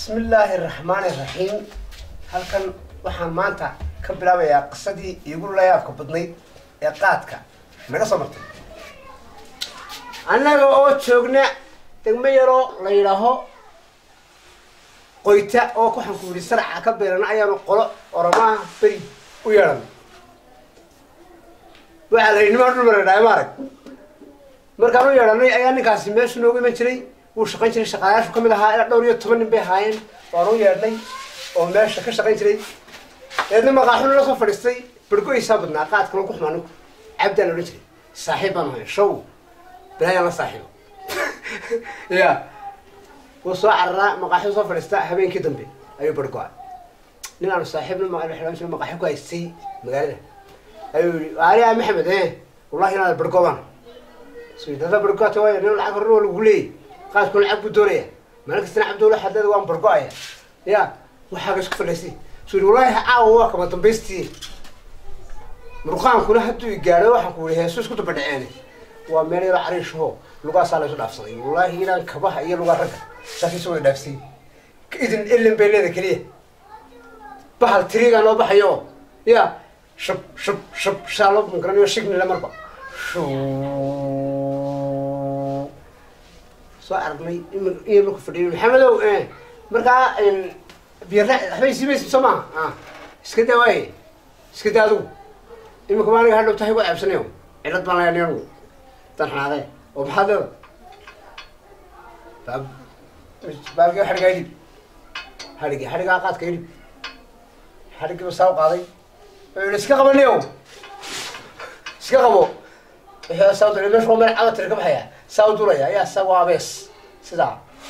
bismi illaahi raxmaani raxiim halkan waxaan maanta ka bilaabayaa qisadii iigu layaabka badnayd ee qaadka naga soo martay annaga oo joogna degmo yaroo la yidhaaho qoyta oo waxaan ku yidhi saraca ka beerana ayaanu qolo oramaha beri u yeedhan waxaa la yidhi nimaan dhul maradhaay maarag markaan u yeedhanay ayaa ninkaasi meeshu noogu iman jiray wuu shaqayn jiray shaqaalayaashu ka mid ahaa ilaa dhowr iyo toban nin bay ahaayeen waan u yeedhnay oo meesha ka shaqayn jiray eedna maqaaxu nala soo fadhiistay bargo-aysaa badnaa qaadkana ku xumaa ninku cabdaan odhan jiray saaxiib baan ahay show bilaayaan la saaxiibo ya wuu soo cararaa maqaaxu soo fadhiista habeenkii dambe ayuu bargo-a nin aanu saaxiibna ma xidhan jiro maqaaxu ku haystay magaalada ayuu yihi aliya maxamed e wallahi inaad bargoobaan dada bargoata waay nin lacag horna waa lagu leeyay qaadku lacag buu doonaya maalin kastana cabdowla xadeeda waan bargo-aya ya waxaaga isku fadhiistay suu yihi wallahi caawa waa kama dambaystii murqaankuna hadduu i gaadho waxaan ku yihi heesu isku daba dhaceene waa meel yaroo cariishaho lugaasaa la isu dhaafsaday wallahi inaan kabaha iyo lugaa ragga saasay isu wada dhaafsay idin elin bay leeda keliya bahal tirigaa noo baxayo ya shub shub shub shaa loo bunkaranayo shignile marba soo aragnay in marku fadhiyo maxamedow markaa biyara waxbay siimaysa soo maaha a iska daa waaye iska daa adigu imika ma aniga hadhow tahay gu ceebsanayo cilad baan layaa anigu dan xanaaqee oo maxaad leeda baab baabkii xadhigaa idhib xadhigi xadhigaa qaadka idhib xadhigiiba saa u qaaday wuxuu yihi iska qabanayo iska qabo wixii saa dulay meesha waa meel cada tiri ka baxaya saa u dulaya ayaa saa waa abees sidaa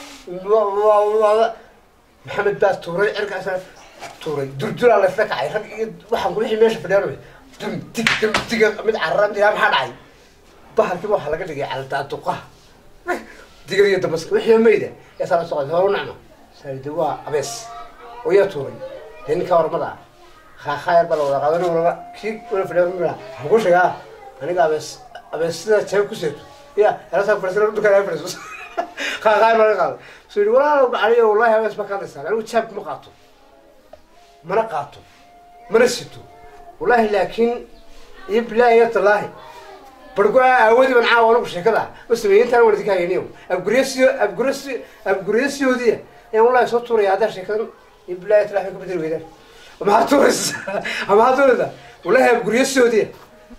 maxamed baa tuuray cirkaas tuuray durdulaa laysla kacay rag iyo waxaan ku wixii meesha fadhiyaan dum dig dum diga mid carara mid ilaa maxaa dhacay bahalkiiba waxaa laga dhigay caldaaduqaha digar iyo damaska wixii mayda yaa saa la soo qaday horu nacma saade waa abees oo yaa tuuray dee ninkaa ormada khaakhaayar baa la wada qaadan walaba kii wala fadhiya mia waxaan ku sheegaa aniga abees abees sida jeeb ku seeto ya helasaa fadhiisana dukaan fadhiiso khaakhaayar baa laga qaado suu yihi walaalow gacaliyo wallahi abees baa ka hadlaysaa anigu jaab kuma qaato mana qaato mana sito wallahi laakiin iyo bilaahi iyo tallaahi bargo-a aawadi ban caawa anigu sheekada ma sameeyey intaan wana idinka hayaniyo abguryasiyo abguryasi abguryasiyoodiya ayaan wallahi soo tuuraya haddaa sheekadan iyo bilaahi iyo tallaahi ka bedeli weydaan maxaad tuuraysaa maxaad tuuraysaa wallahi abguryasiyoodiya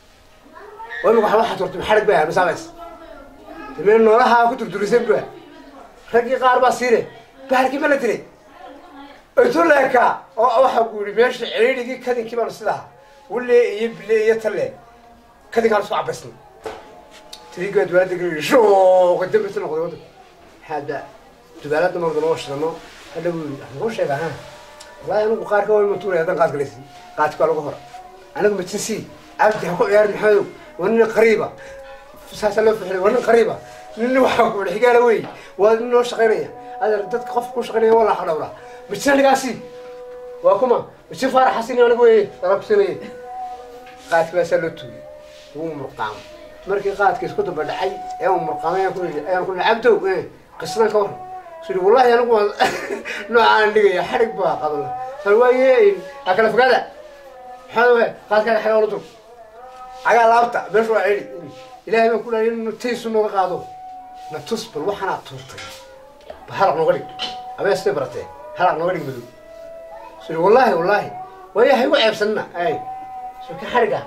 oo imika waxa waxaa tuurtay xarig bay ahaa masaabays dameen noolaha ku durdurisan bua raggii qaar baa siire bahalkii ma la dilay intuu leekaa oo waxaa ku yihi meesha ciriirigii kadinkii baanu sidaa wille iyo bile iyo talle kadinkaan isku cabaysnay tirigaa dubaalada geli shoo dambisa noqday wadda maxaada dubaalada marda noo shidano hadha buu yii noo sheega ha wallahi anigu qaarka waa ima tuuraya haddaan qaad galaysi qaadki waa lagu hora anigu majinsi abdi ha ku ciyaari maxamedow waa nin qariiba saasaa loo fixiray waa nin qariiba nin waxaa ku xigaala wey waa nin noo shaqaynaya adeer dadka qofka ku shaqaynaya waa laa dhawraa majin anigaasi waa kuma majin faaraxasin anigu wey dalaa kusinaya qaadki baasaa loo tuuriyay wuu murqaamo markii qaadka isku daba dhacay ee uu murqaamay ayaan ku yidhi ayaan ku yidhi cabdow qisadan ka warran su yidhi wallahi anigu waa noocaan dhigaya xadhig baa qabla hal waaye ha kala fogaada maxaa we qaadkaaga xagaa la dur cagaa laabta meesha waa celi ilaahay baan ku dhahay in taysu nooga qaado na tus bal waxaanaad tuurtay ba halaq nooga dhig abeestay baratee halaq nooga dhig madow su yidhi wallahi wallahi waaye ha igu ceebsanina ay so ka xadhiga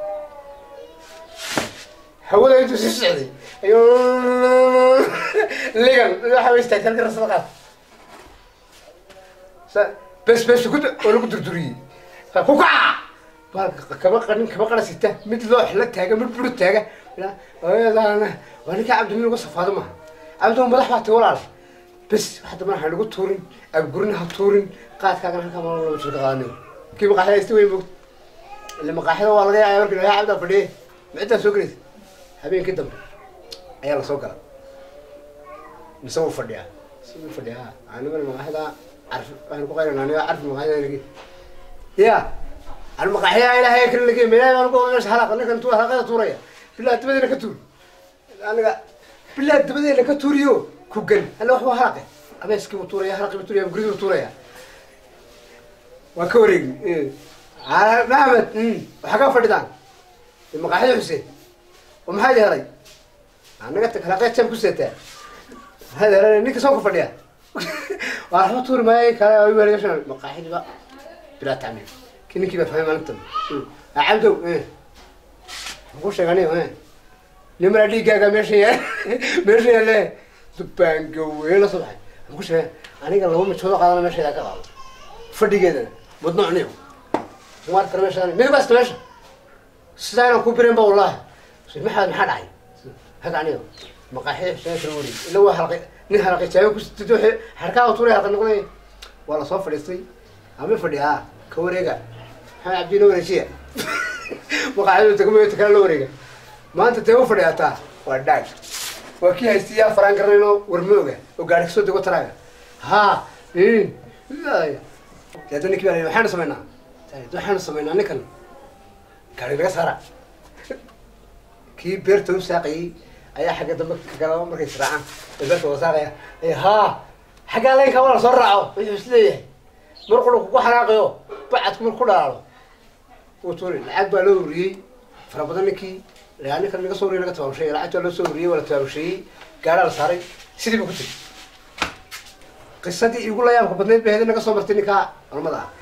hawada intuu sii socday ayuu ligan waxa way istaagtay halka rasada qaad sa bes bes ku oo lagu durduriyey ku kaca baa kaba qanin kaba qara sita mid loox la taaga mid buru taaga ayadaana waa ninka cabdi nin uga safaado maaha cabdi madax baa tay walaale bes waxa dambana ha lagu tuurin abgurina ha tuurin qaadkaagana halkaa maal lama jirka qaadanayo kii maqaaxida isti weyn moogta ile maqaaxida waa laga yaaya markii lagaa cabdaa fadhiye miciddaa soo gelaysa habeenkii dambe ayaa lasoo gala mise wuu fadhiyaa siduu fadhiyaa anigana maqaaxida carfi waxaan ku qaynana aniga carfi maqaaxida lagi ya an maqaaxida ilaahay kale lagi ma ilaahay baan ku meesha halaqa ninkan tu halaqada tuuraya bilaa dabadeena ka tuur aniga bilaa dabadeena ka tuuriyo ku gan alla wax waa halaqe abeeskii buu tuuraya halqii buu tuuraya guridi buu tuuraya waa ka wareegi maxamed waxaa kaa fadhidaan maqaaxida xuseen oo maxaad helay anaga halaqeed jam ku seetaa maxaad helay ninka soo ku fadhiya waa waxba tuuri maayo kale weergashan maqaaxidiba bilaa tacmiim ki ninkii baa fahmay maalintan cabdow ku sheegani nimara dhiiggaaga meesha ya meesha yaale dubaangawe la soo baxay ku sheegay aniga laba mijoodoo qaadana meesheeda ka qaado fadhigeedana mudnocniyo umaad kale meesha mid basta meesha sidaa inaan ku birin ba wallahi maxaad maxaa dhacay hag aniga maqaaxi xuseen kala wareeg ila waa halqay nin halqay jaabe ku sitid waxay harkaa tuuray halqa noqday waa lasoo fadhiistay ama fadhi ah ka wareega maxamed cabdi la wareejiya maqaaxida degmooyinta kale la wareega maanta dee u fadhiyataa waa dhaag waa kii haystiyaa faraan garanayno warmooga oo gaari kasoo dego taraaga ha deedna ninkii baa waxaanu samaynaa waxaanu samaynaa ninkan gaari laga saara kii beerta u saaqayay ayaa xagga dambe kagala markay israacaan ee beerta wada saaqaya ha xaggaa laynka wala soo raaco wuxuu is leeyahay mar qura kugu xanaaqayo bacadku mar ku dhalaalo wuu tuuri lacag baa loo ururiyey fara badan ninkii ninkan laga soo uriyay laga tabaabusheeyey lacagtaa loo soo ururiyey waa la tabaabusheeyey gaaraa la saaray sidii buu ku tiri qisadii igu la yaabka badnayd ba hedi naga soo martay ninkaa culamada ah